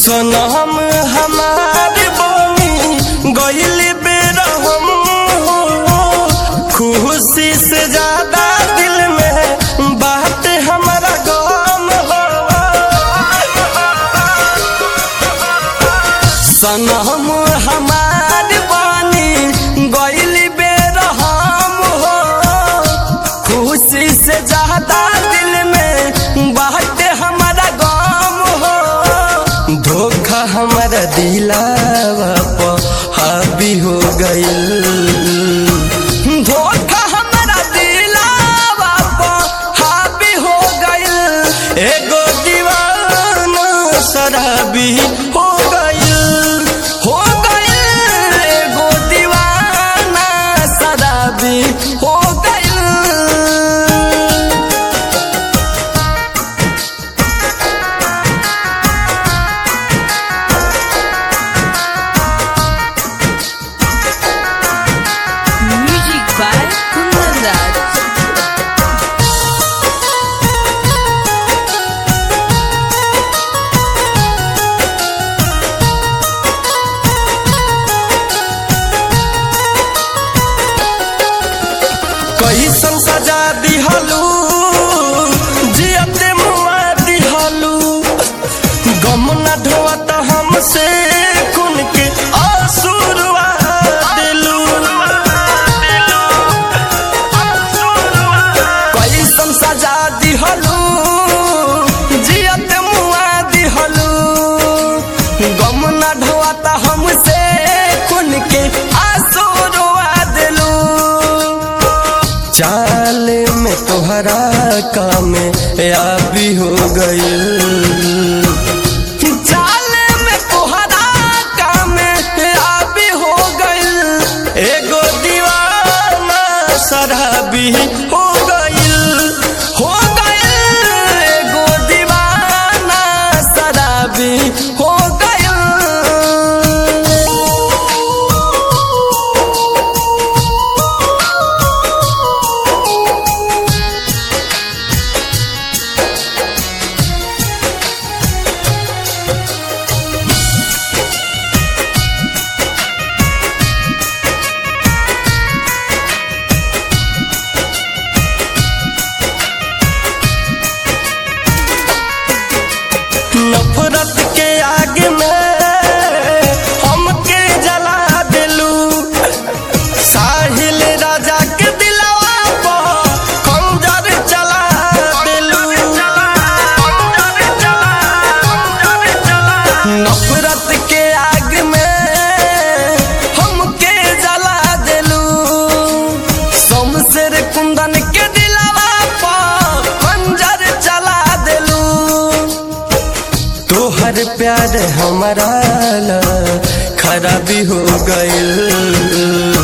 सनम हमार बनी गइल बेरहम हो खुशी से ज्यादा दिल में बात हमारा गम हो सनम हमार बनी गइल बेरहम हो खुशी से ज्यादा दिल में बात हमारा गम हो धोखा हमारा दिलावा पर हावी हो गइल धोखा हमारा दिलावा पर हावी हो गइल एगो दीवाना शराबी हो गइल हो गइल एगो दीवाना शराबी हो गइल Music by Kundan Raj. कैसन सजा दिहलू जियते मुआ दिहलू गम न ढोवत हमसे कुन के आंसुरवा दिलू कैसन सजा दिहलू जियते मुआ दिहलू गम न ढोवत हमसे कुन के आंसुरवा दिलू चाल में तोहरा काम याबी हो गइल चाल में तोहरा काम याबी हो गइल एगो दीवाना शराबी हो गइल हो गइल एगो दीवाना शराबी हो गइल नफरत के आग में हमके जला दिलू साहिल राजा के दिलवा पर खंजर चला दिलू नफरत के आग में हमके जला दिलू शमशेर कुंदन के दिलवा पर खंजर चला दिलू तोहर प्यार हमारा ला खराबी हो गइल